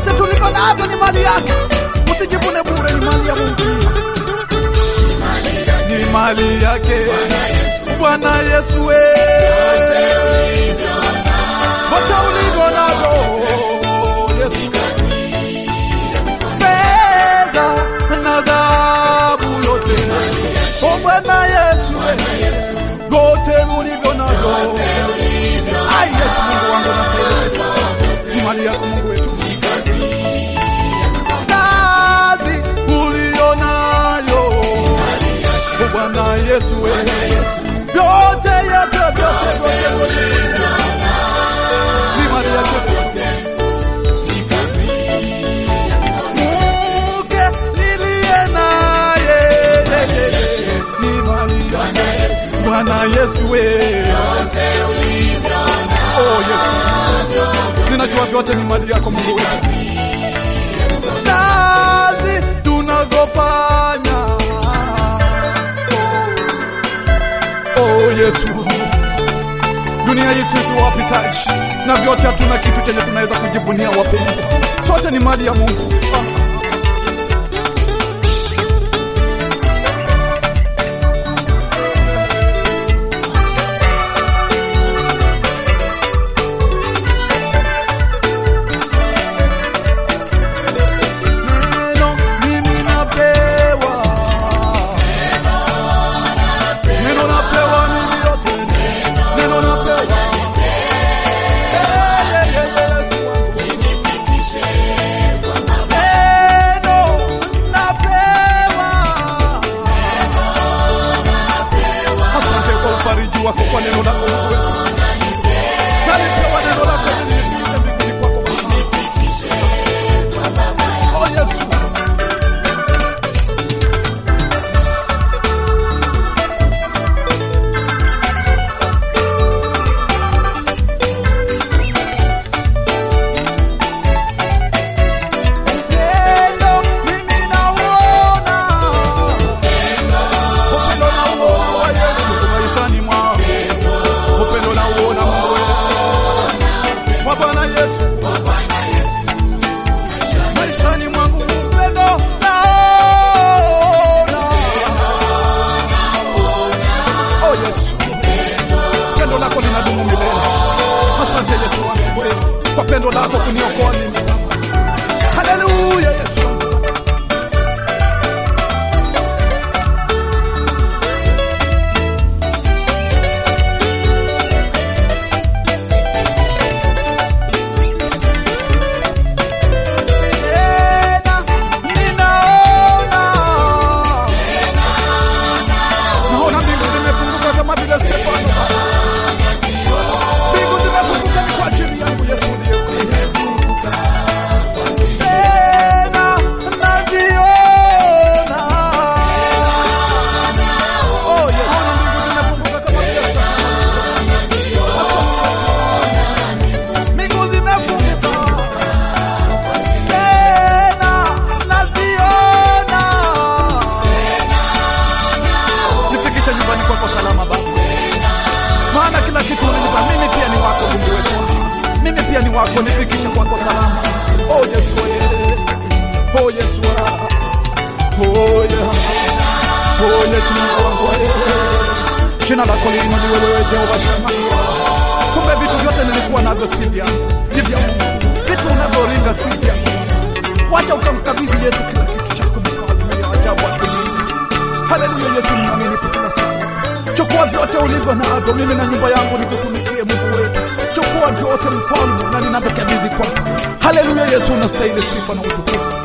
vyote tulivyo navyo ni mali yake. Usijivune bure, ni mali ya Mungu, ni mali yake Bwana Yesu. we. Vyote ulivyo navyo Yesu, fedha na dhahabu yote, o Bwana Yesu, we. vyote ulivyo navyo Ai, Yesu Mungu wangu na ni mali yako Mungu wetu. Kazi ulionayo O Bwana Yesu, we. vyote yote vyote vyote vyote ni mali yako Mke niliye naye ni mali yako Bwana Yesu, we. Oh, Yesu. Ninajua vyote ni mali yako Mungu wetu. Kazi tunazofanya oh, oh Yesu, dunia hii tu wapitaji na vyote, hatuna kitu chenye tunaweza kujivunia wapendwa, sote ni mali ya Mungu. Neno mimi napewa, neno napewa mimi yote, neno napewa Eh, eh, eh, Yesu wangu. Neno napewa. Asante kwa ufariji wako kwa neno lako Mungu wetu. Nalipewa neno lako ili nifikishe mbinguni kwako Baba. Oh, Yesu. Upendo mimi nauona. Upendo nauona wa Yesu maishani mwangu. Upendo nauona Mungu wetu. Wa Bwana Yesu. Maishani mwangu upendo naona. Oh Yesu. Pendo lako linadumu milele. Asante Yesu wangu wewe. Kwa pendo lako kuniokoa mimi. Haleluya Yesu. Tena ninaona. Naona mbingu zimefunguka kama vile Stefano. Mbingu zimefunguka ni kwa ajili yangu Yesu ndiye. Tena naziona. Oh, Yesu. Naona mbingu zimefunguka kama vile Stefano. Mbingu zimefunguka. Tena naziona. Nifikishe nyumbani kwako salama Baba, maana kila kitu ulinipa mimi pia ni wako Mungu wetu, mimi pia ni wako, nifikishe kwako salama. Oh Yesu, eh. oh Yesu, ah. oh yeah. oh Yesu Mungu wangu, eh. jina lako liinuliwe wewe Jehova Shema. Kumbe vitu vyote nilikuwa navyo si vyangu, ni vya Mungu. Vitu unavyoringa si vyangu. Wacha ukamkabidhi Yesu kila kitu chako, mfalme ya ajabu akilini. Haleluya, Yesu ni mwaminifu kila siku. Chukua vyote ulivyo navyo, mimi na nyumba yangu nikutumikie Mungu wetu. Chukua vyote mfalme, na ninavyokabidhi kwako. Haleluya, Yesu unastahili sifa na utukufu.